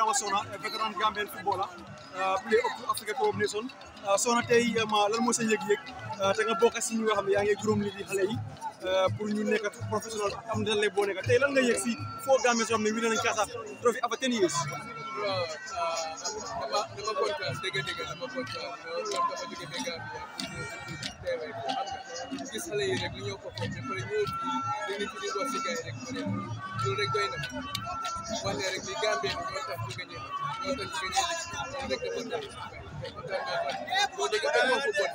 Adama Sona vétéran Gambian footballer play up to Africa Cup of Nations Sona tey ma lan moo sa yëg-yëg te nga bokk si ñi nga xam ne yaa ngi juróom li di xale yi pour ñu nekk professionnel am na lay boo nekk tey lan nga yëg si foo Gambia soo xam ne win nañ Casa trophy after ten years waaw dama dama kontaan dégg dégg dama kontaan loolu dama jóge ba Gambia teewee ko xam nga gis xale yi rek lu ñëw ko foofu ba pare ñëw fii dañu fi di wax si gars yi rek ma ne loolu rek doy na wax ne rek ni Gambie bi ñoo tax ñu gagné ñoo tax ñu gagné loolu rek dafa tax kontaan naa kon boo dégg benn moo football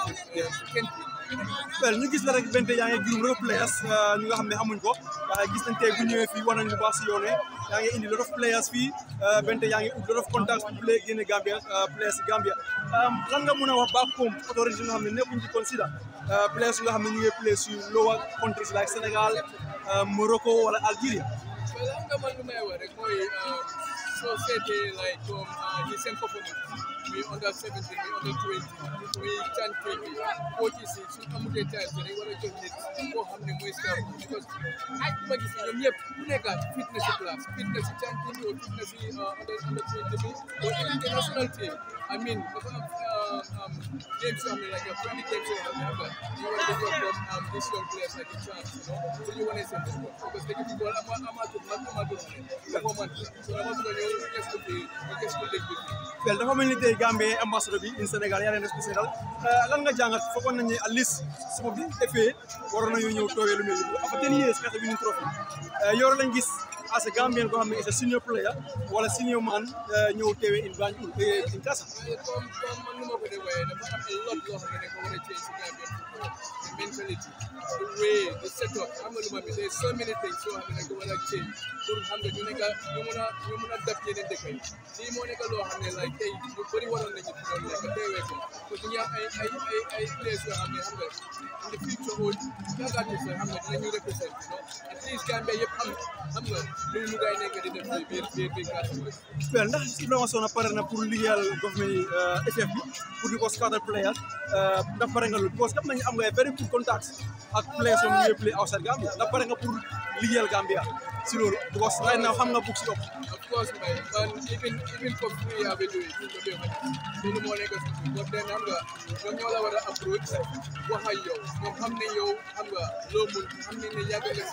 si kenn well ñu gis la rek bente yaa ngi juróom lot of players ñu nga xam ne xamuñ ko waaye gis nañ tey bu ñëwee fii war nañ lu baax si yoone yaa ngi indi lot of players fii bente yaa ngi ut lot of contacts pour play génne Gambia players si Gambia lan nga mën a wax back home autorité yi nga xam ne nekkuñ ci consider players yi nga xam ne ñu ngi play si lower countries like Sénégal Morocco wala Algeria well xam nga man lu may wax rek mooy soo seetee like comme ñi seen performance muy under 17 muy under 20 muy can bi coach si suñ amutee time bi dañ war a jox nit koo xam ne mooy staff because ay ma gis ñoom ñëpp ku nekk fit na si place fit na si can team bi ou fit na si under under 20 bi ou even the national team I mean dafa am games yoo xam ne like friendly games yoo xam ne xam nga ñu war a def comme am this young players like a chance you know so ñu wane seen bopp parce que dëkk bi ama amatul man amatul dafa man so dama bëgg a ñëw gëstu bi ñu gëstu dëkk bi well dafa mel ni tey Gambie ambassadeur bi in Sénégal yaa leen spécial lan nga jàngat foogoon nañu ne at least su ma bi defee waroon nañu ñëw toogee lu mel ni after ten years Casa winning trophy yor lañ gis as a Gambian koo xam ne is a senior player wala senior man ñëw teewee in Banjul in Casa comme comme man nu ma ko defee dafa am a lot loo xam ne dañ ko war a change si Gambian football the mentality the way the setup xam nga lu ma bi there's so many things yoo xam ne dañ ko war a change pour xam nga ñu nekk ñu mun a ñu mun a dab yeneen dëkk yi lii moo nekk loo xam ne like tey ñu bëri waroon nañu fi doon nekk teewee ko parce que ñu am ay ay ay ay place yoo xam ne xam nga in the future au yaakaatu sa xam nga dinañu represent you know at least Gambia yëpp xam xam nga lu lu gaay nekk di def fii biir biir biir Casamance well ndax Ibrahima Sona pare na pour liggéeyal government yi FF bi pour di ko scouter players ndax pare nga loolu parce que xam nañu am nga very good contacts ak players yoo xam ne play outside Gambia ndax pare nga pour liggéeyal Gambia si loolu because right now xam nga bugg si ëpp of course man man even even for free yaa ngi doy ñu ko dee loolu moo nekk si but then xam nga ñoom ñoo la war a approach wax ak yow ñoom xam ne yow xam nga loo mun xam ne ne yàgg nga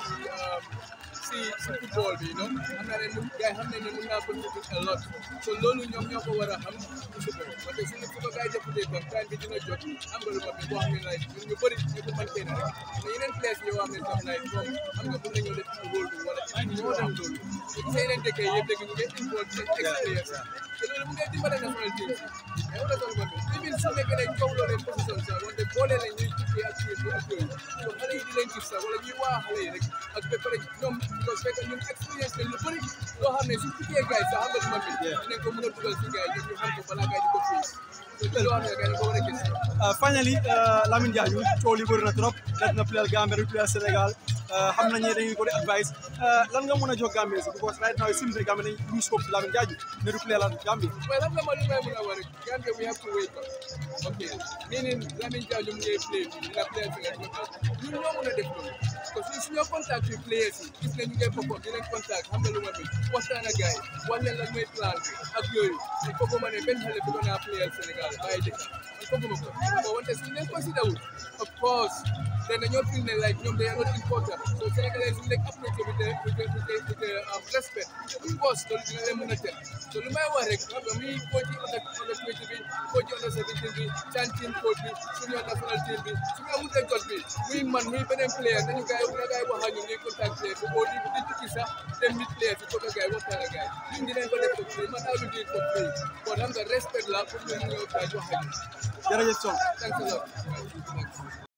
si si si football bi non xam naa ne mun gars yi xam ne ne mun naa contribute a lot so loolu ñoom ñoo ko war a xam su ko parce que suñu su ko gars yi defutee tam time bi dina jot am nga lu ma bi boo xam ne like ñun ñu bëri ñu ko mën kenn rek mais yeneen place yoo xam ne tam like comme xam nga mun nañoo def rôle bi wala ñoo dem loolu so gis yeneen dëkk yi yëpp dëgg ñu ngi involve seen expérience te loolu mu ngi dimbale national team mais wala tam man even su nekkee ne coow loo leen position sax wante boole leen ñuy tukkee ak kii bi ak yooyu so xale yi di leen gis sax wala ñuy waa xale yi rek ak ba pare ñoom parce que ñun expérience lañ lu bëri loo xam ne su tukkee gars yi sax xam nga lu ma bi dinañ ko mën a dugal si gars yi ñu xam ko balaa gars yi di ko fii loo xam ne gars yi ko war a gis finally Lamine Diagne coow li bëri na trop def na playal Gambia du playal Sénégal xam nañ ne dañuy ko di advice lan nga mën a jox Gambia si because right now it seems like Gambia dañ lose hope si Lamine Diagne ne du playal Gambia well xam nga man li may mën a wax rek Gambia we have to wake up ok meaning Lamine Diagne mu ngi play bi dina playal Sénégal ñun ñoo mën a def loolu parce que suñu contact yi players yi gis nañ ñu ngay perform dinañ contact xam nga lu ma bi waxtaan ak gars yi wax leen lan mooy plan bi ak yooyu il faut que ma ne benn xale bëgg naa playal Sénégal bàyyi dëkk man fooguma ko bon wante suñu leen consider wul of course then dañoo feel ne like ñoom they are not important so Sénégalais suñu leen approach with the with the with the with the respect of course loolu dina leen mën a teel so lu may wax rek xam nga muy coach under under twenty bi coach under seventeen bi chan team coach bi suñu national team bi suñu amutee jot bi muy man muy beneen player dañu gars yi gars yi wax ak ñun ñuy contact player bi au di di tukki sax dem mit player bi côté gars yi waxtaan ak gars yi ñun dinañ ko def ko free man I will do it for free kon xam nga respect la pour ñu ñëw gars yi wax ak ñun jërëjëf Son thanks a lot